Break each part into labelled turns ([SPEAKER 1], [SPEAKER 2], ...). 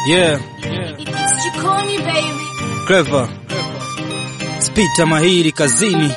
[SPEAKER 1] Yeah,
[SPEAKER 2] It's Jikoni baby.
[SPEAKER 1] clever. Spita mahiri kazini.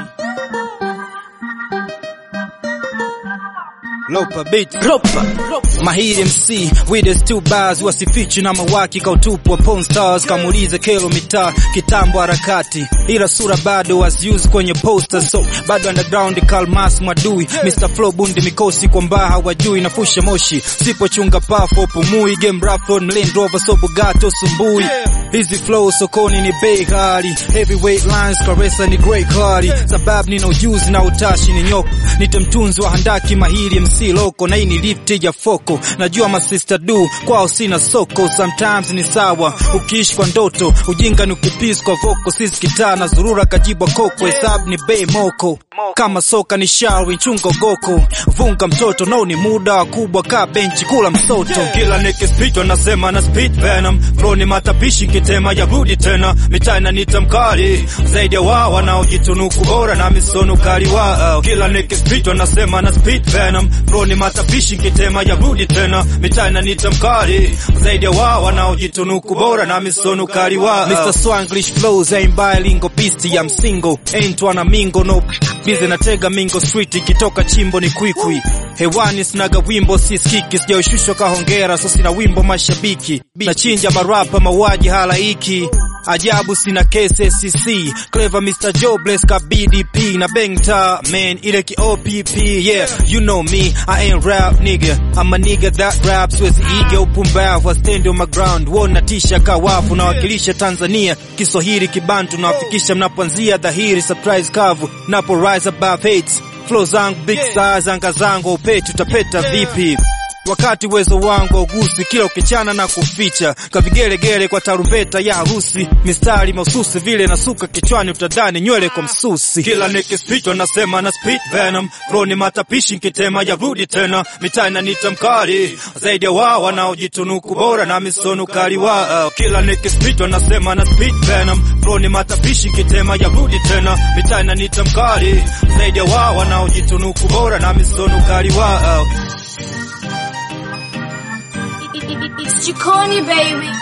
[SPEAKER 1] Lopa beat. Lopa. Mahiri MC with his two bars wasifichi na mawaki kautupwa porn stars kamulize kelo mitaa kitambo harakati ila sura bado waziuzi kwenye posters so bado underground kalmas mwadui Mr Flow bundi mikosi kwa mbaha wajui nafusha moshi sipochunga pafo pumui game rafon Land Rover so Bugatti sumbui hizi flow sokoni ni bei ghali heavyweight lines karesa ni great clari sababu nina ujuzi na utashi ni nyoko nite mtunzi wa handaki mahiri MC loko na hii ni lift ya foko najua masista du kwao sina soko sometimes ni sawa ukiishi kwa ndoto ujinga ni ukipisi kwa voko sisi kitaa na zurura kajibwa koko hesabu ni bei moko kama soka ni shawi chungo goko vunga mtoto no ni muda wa kubwa kaa benchi kula msoto kila nikispitwa nasema na speed venom flow ni matapishi kitema ya rudi tena mitaa inaniita mkali zaidi ya wao wanaojitunuku bora na misono kali wao kila nikispitwa nasema na speed venom flow ni matapishi kitema ya rudi tena mitaa inaniita mkali zaidi ya wao wanaojitunuku bora na misono kali wao Mr Swanglish flows aim bilingual beast ya msingo ain't wana mingo no bize natega mingo street ikitoka chimbo ni kwikwi hewani sinaga wimbo siskiki sijaushushwa kahongera so sina wimbo mashabiki nachinja marapa mauaji halaiki ajabu sina kese SCC clever Mr Jobless ka BDP na bengta man ile ki OPP yeah you know me I ain't rap nigga I'm a nigga that raps with ego upumbavu I stand on my ground wona tisha kawafu nawakilisha Tanzania Kiswahili kibantu nawafikisha mnapoanzia dhahiri surprise kavu napo rise above hates flow zangu big size anga zangu upeti utapeta vipi wakati uwezo wangu augusi kila ukichana na kuficha kavigelegele kwa tarumbeta ya harusi mistari mahususi vile nasuka kichwani utadhani nywele kwa msusi kila nikispitwa nasema na speed venom flow ni matapishi nkitema ya rudi tena mitaa inaniita mkali zaidi ya wao wanaojitunuku bora na misono kali wao kila nikispitwa nasema na speed venom flow ni matapishi nkitema ya rudi tena mitaa inaniita mkali zaidi ya wao wanaojitunuku bora na misono kali wao
[SPEAKER 2] It's Jikoni baby.